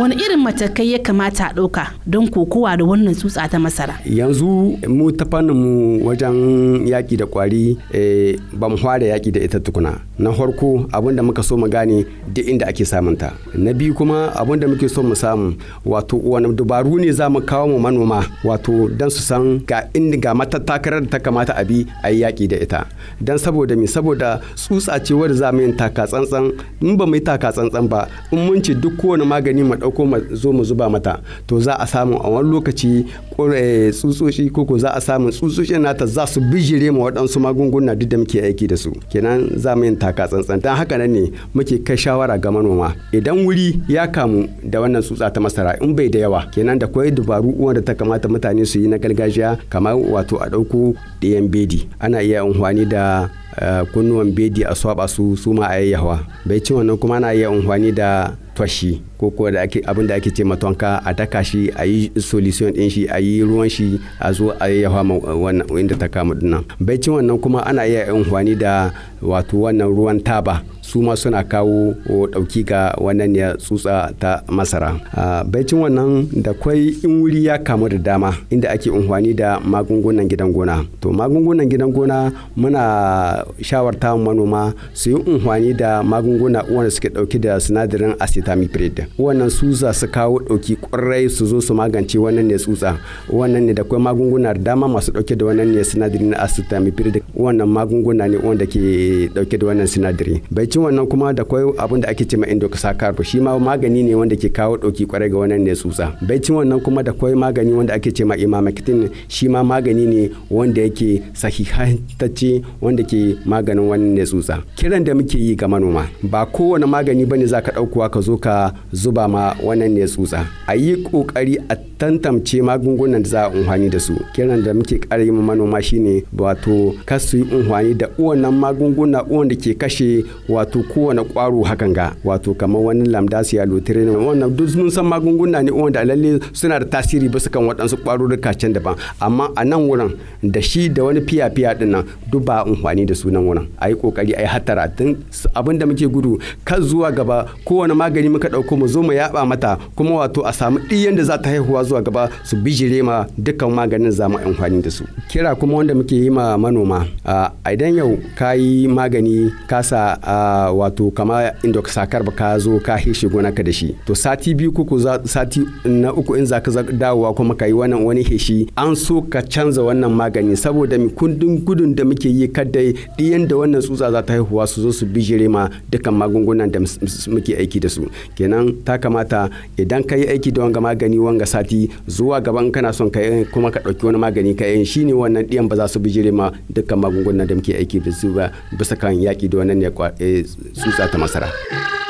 wani irin matakai ya kamata a ɗauka don kokowa da wannan tsutsa ta masara yanzu mu ta fannin mu wajen yaƙi da ƙwari ba mu fara yaƙi da ita tukuna na farko abin da muka so mu gane duk inda ake samun ta na biyu kuma abin da muke so mu samu wato wani dabaru ne za mu kawo mu manoma wato don su san ga inda ga matattakarar da ta kamata a bi a yi yaƙi da ita don saboda me saboda tsutsa ce wadda za mu yi taka tsantsan in ba mu yi taka tsantsan ba in mun ce duk kowane magani mu ɗauko mu zo mu zuba mata to za a samu a wani lokaci tsutsotsi koko za a samu tsutsotsin nata za su bijire ma waɗansu magunguna duk da muke aiki da su kenan za mu yin taka tsantsan don haka nan ne muke kai shawara ga manoma idan wuri ya kamu da wannan tsutsa ta masara in bai da yawa kenan da kwai dabaru wanda ta kamata mutane su yi na gargajiya kamar wato a ɗauko ɗayan bedi ana iya amfani da kunnuwan bedi a swaba su su ma a yayyawa bai ci wannan kuma ana iya amfani da twashi ko ko da ake abin da ake ce matonka a daka shi a yi solution din shi a yi ruwan shi a zo a yayyafa ma wannan inda ta kama dinnan bai ci wannan kuma ana iya amfani da wato wannan ruwan taba su ma suna kawo dauki ga wannan ne tsutsa ta masara baicin wannan da kwai in wuri ya kamu da dama inda ake amfani da magungunan gidan gona to magungunan gidan gona muna shawarta manoma su yi amfani da magunguna wanda suke dauki da sinadarin acetamiprid wannan su za su kawo dauki kwarai su zo su magance wannan ne tsutsa wannan ne da kwai magunguna da dama masu dauke da wannan ne sinadari na acetamiprid wannan magunguna ne wanda ke dauke da wannan sinadari baicin wannan kuma da kwai abin da ake cewa endoxacarb shi ma magani ne wanda ke kawo dauki kwarai ga wannan ne tsutsa baicin wannan kuma da kwai magani wanda ake cewa imamectin shi ma magani ne wanda yake sahihantacce wanda ke maganin wannan ne tsutsa kiran da muke yi ga manoma ba kowane magani bane za ka ɗaukowa ka zo ka zuba ma wannan ne tsutsa a yi ƙoƙari a tantance magungunan da za a amfani da su kiran da muke ƙara yi manoma shine wato kas su yi amfani da wannan magunguna wanda ke kashe wato kowane ƙwaro hakan ga wato kamar wani lamdasiya lotirin wannan duk mun san magunguna ne wanda lalle suna da tasiri bisa kan waɗansu ƙwarurruka can daban amma a nan wurin da shi da wani fiya-fiya din nan duk ba amfani da sunan wurin a yi ƙoƙari a yi hattara tun abin da muke gudu kan zuwa gaba kowane magani muka ɗauko mu zo mu yaɓa mata kuma wato a samu ɗiyan da za ta haihuwa zuwa gaba su bijire ma dukkan maganin za mu amfani da su kira kuma wanda muke yi ma manoma a idan yau ka yi magani ka sa wato kama inda ka sakar ba ka zo ka hishe gonaka da shi to sati biyu kuku sati na uku in za ka dawowa kuma ka yi wannan wani heshi an so ka canza wannan magani saboda mi kundin gudun da muke yi kada ɗiyan da wannan tsutsa za ta haihuwa su zo su bijire ma dukkan magungunan da muke aiki da su kenan ta kamata idan ka yi aiki da wanga magani wanga sati zuwa gaban kana son ka kuma ka ɗauki wani magani ka yin shine wannan ɗiyan ba za su bijire ma dukkan magungunan da muke aiki da su ba bisa kan yaƙi da wannan ne tsutsa ta masara.